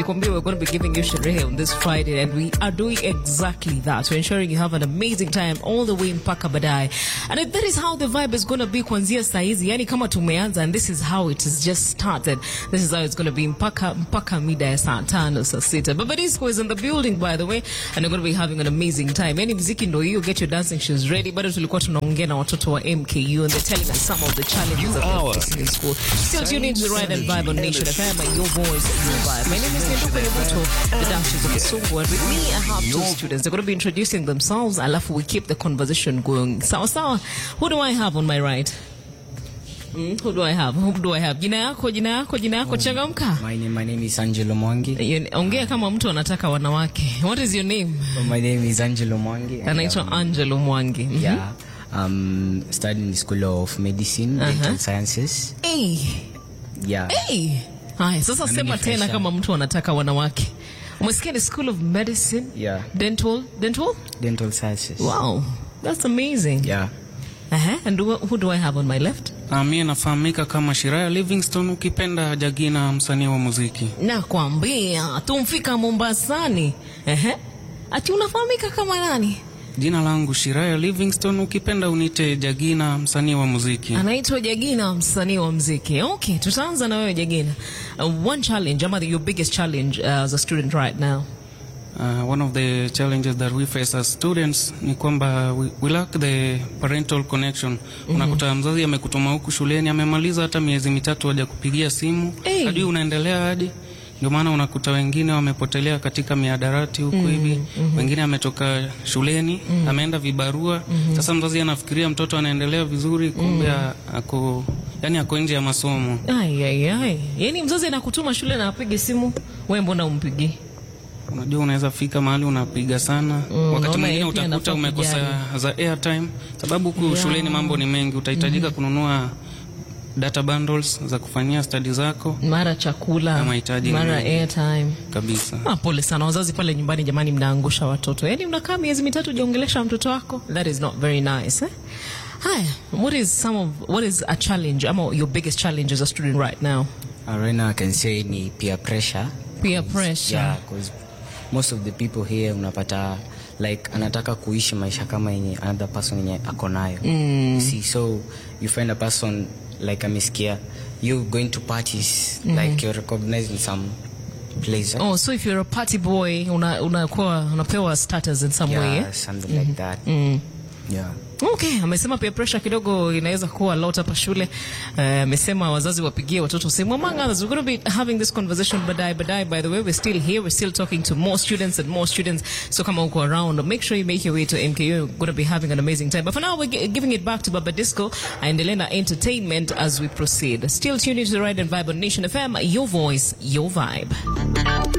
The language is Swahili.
Kwambia, We're going to be giving you sherehe on this Friday, and we are doing exactly that. We're ensuring you have an amazing time all the way mpaka baadaye, and if that is how the vibe is going to be kuanzia saa hizi, yani kama tumeanza, and this is how it has just started. This is how it's going to be mpaka mpaka mida ya saa tano saa sita. Baba Disco is in the building by the way, and we're going to be having an amazing time. Yani mziki ndo hiyo, get your dancing shoes ready. Bado tulikuwa tunaongea na watoto wa MKU, and they're telling us some of the challenges that they're facing in school. Still tuned into the Ride and Vibe on Nation FM, your voice, your vibe. My name is Nduka Yabuto, the Dashes of Kisungu, and with me I have two students. They're going to be introducing themselves, alafu we keep the conversation going. Sawa sawa. Who do I have on my right? Mm, who do I have? Who do I have? Jina yako, jina yako, jina yako, changamka. My name, my name is Angelo Mwangi. You- Ongea kama mtu anataka wanawake. What is your name? My name is Angelo Mwangi. and, Anaitwa um, Angelo Mwangi. Mhm. Yeah. Um, studying in the School of Medicine, Dental Sciences. Hey, Yeah. hey. Haya, sasa mimi sema ni tena fresher. kama mtu anataka wanawake. Umesikia ni School of Medicine? Yeah. Dental, dental? Dental Sciences. Wow, that's amazing. Yeah. Uh-huh. And who, who do I have on my left? Uh, mie nafahamika kama Shiraya Livingston, ukipenda Jagina, msanii wa muziki. Nakwambia tumfika Mombasani. Uh-huh. Ati unafahamika kama nani? Jina langu Shiraya Livingston, ukipenda unite Jagina, msanii wa muziki. Anaitwa Jagina, msanii wa mziki. Okay, tutaanza na wewe Jagina. Uh, one challenge, ama your biggest challenge uh, as a student right now. Uh, one of the challenges that we face as students ni kwamba we, we lack the parental connection. Unakuta mzazi amekutuma huku shuleni, amemaliza hata miezi mitatu haja kupigia simu, Hey. hadi unaendelea hadi ndio maana unakuta wengine wamepotelea katika miadarati huku hivi, wengine ametoka shuleni ameenda vibarua. Sasa mzazi anafikiria mtoto anaendelea vizuri, kumbe ako yani ako nje ya masomo. Ai, ai, ai. Yaani mzazi anakutuma shule na apige simu, wewe mbona umpigi? Unajua, unaweza fika mahali unapiga sana wakati naona mwingine yeye pia utakuta anafaa umekosa kujali. za airtime, sababu huku shuleni mambo ni mengi, utahitajika kununua data bundles za kufanyia study zako Mara chakula, Na mahitaji ni mara mengi. airtime. kabisa. Ah, pole sana wazazi pale nyumbani, jamani, mnaangusha watoto. Yaani unakaa miezi mitatu hujaongelesha mtoto wako, that is not very nice eh? Haya, what is some of what is a challenge ama your biggest challenge as a student right now? Uh, right now I can say ni peer pressure. Peer pressure. Yeah, because most of the people here unapata like anataka kuishi maisha kama yenye another person yenye ako nayo. Mm. See, so you find a person like amesikia you going to parties like you're recognized in some place. Oh, so if you're a party boy, una unakuwa unapewa status in some way. yeah, Eh? something like that. Yeah. Okay, amesema peer pressure kidogo inaweza kuwa lot hapa shule. Eh, Amesema wazazi wapigie watoto simu. Among others, we're going to be having this conversation baadaye baadaye. By the way, we're still here. We're still talking to more students and more students. So kama uko around, make sure you make your way to MKU. You're going to be having an amazing time. But for now, we're gi- giving it back to Baba Disco and Elena Entertainment as we proceed. Still tuned into the Ride and Vibe on Nation FM. Your voice, your vibe.